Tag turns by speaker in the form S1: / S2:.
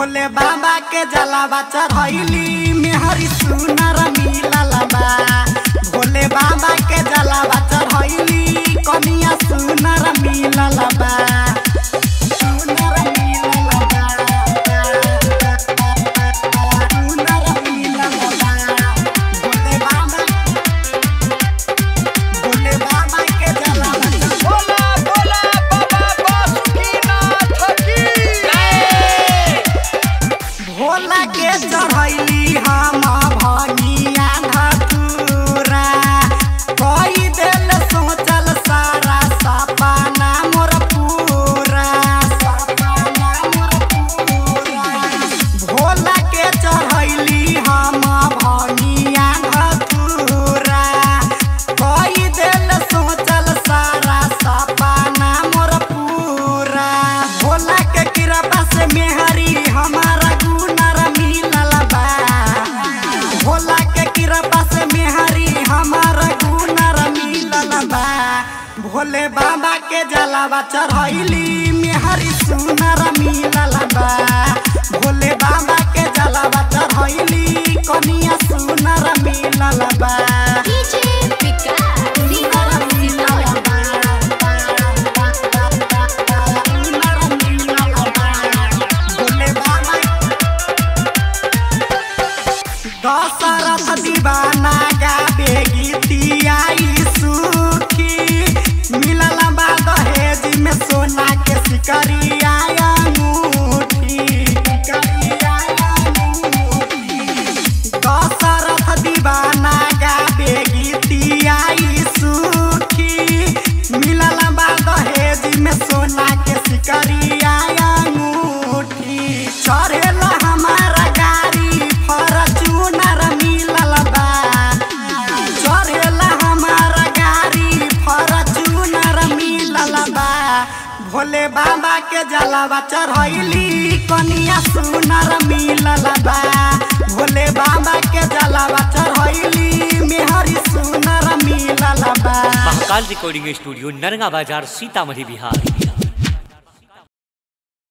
S1: भोले बाबा के जलावा चढ़ैली मेहरी सुनर मिलल बा भोले बाबा के जलावा चढ़ैली कनिया सुनर मिलल बा सुनर मिलल बा सुनर मिलल बा भोले बाबा भोले बाबा के जलावा चढ़ैली
S2: बोला बोला बाबा बासुकीनाथ की जय
S1: भोला के चढ़ैली हम भगिया धतूरा कई दिल सोचल सारा सपना मोर पूरा सपना मोर पूरा भोला के चढ़ैली हम भगिया धतूरा कई दिल सोचल सारा सपना मोर पूरा भोला के कृपा से मेहरी हमारा गुनर मिलल बा भोला के कृपा से मेहरी हमारा गुनर मिलल बा भोले बाबा के जलावा चढ़ैली मेहरी सुनर मिलल बा भोले बाबा के जलावा चढ़ैली कनिया सुनर मिलल बा
S3: DJ Vikas, Vikas Sitaman.
S1: Dashrath दीवाना गाबे गीतिया सुखी मिलल बा दहेज में सोना के सिकरिया अंगूठी सिकरिया अंगूठी दशरथ दीवाना गाबे गीतिया सुखी मिलल बा दहेज में सोना के सिकरिया अंगूठी चढ़ेला हमारा गाड़ी फॉर्च्यूनर मिलल बा चढ़ेला हमारा गाड़ी फॉर्च्यूनर मिलल बा भोले बाबा के जलावा चढ़ैली कनिया सुनर मिलल बा भोले बाबा के जलावा चढ़ैली मेहरी सुनर मिलल बा
S4: महाकाल रिकॉर्डिंग स्टूडियो नरगा बाजार सीतामढ़ी बिहार